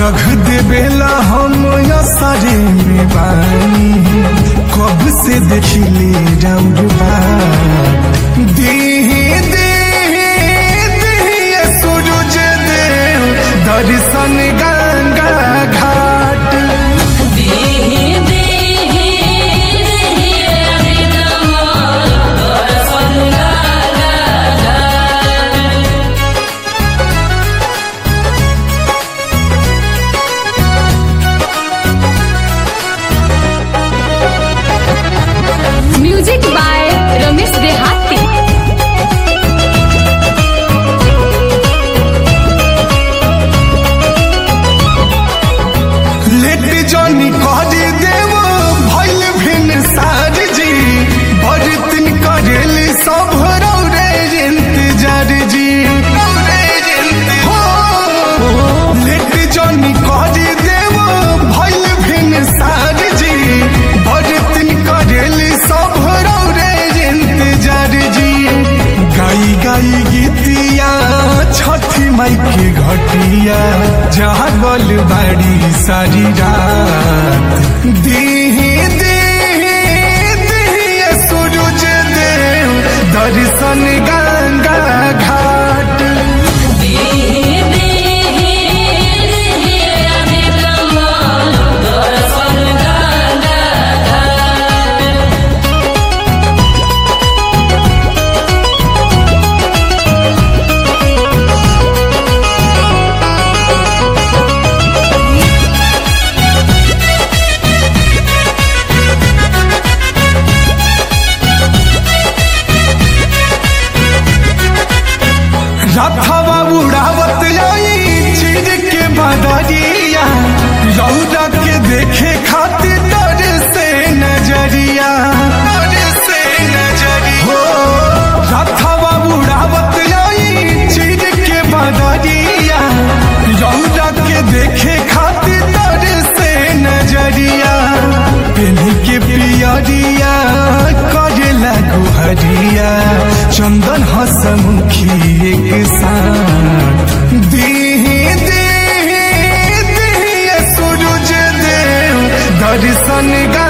रख देवेला हम सारे में बानी कब से देखिले रौरबा देहे देहे देहे सूरज देव दर्शन गंगा घाट देहि देहि देहि अभिगम दर्शन लागा म्यूजिक बाय रमेश देहाती लेट जनी कहरी देव भइल भिन साज जी बरतन करेल सब रौरे इंतजार जी हो लेट जनी कहरी देव भइल भिन साज जी बरतन करेल सब रौरे इंतजार जी गाई गाई गीतिया छठी माई के घटिया जागल बाड़ी सारी रात देहे देहे देहे सूरज देव दर्शन गंगा घाट देहि देहि देहि अभिगम दर्शन लागा रथवा उड़ावत आई चिर के बदरिया रौदा के देखे खातिर डर से नजरिया डर से नजरिया हो रथवा उड़ावत आई चिर के बदरिया रौदा के देखे खातिर डर से नजरिया पेन्ही के पियरिया करेला गुहरिया चंदन हसमुखी एक साथ देहे देहे देहे सूरज देव दर्शन गा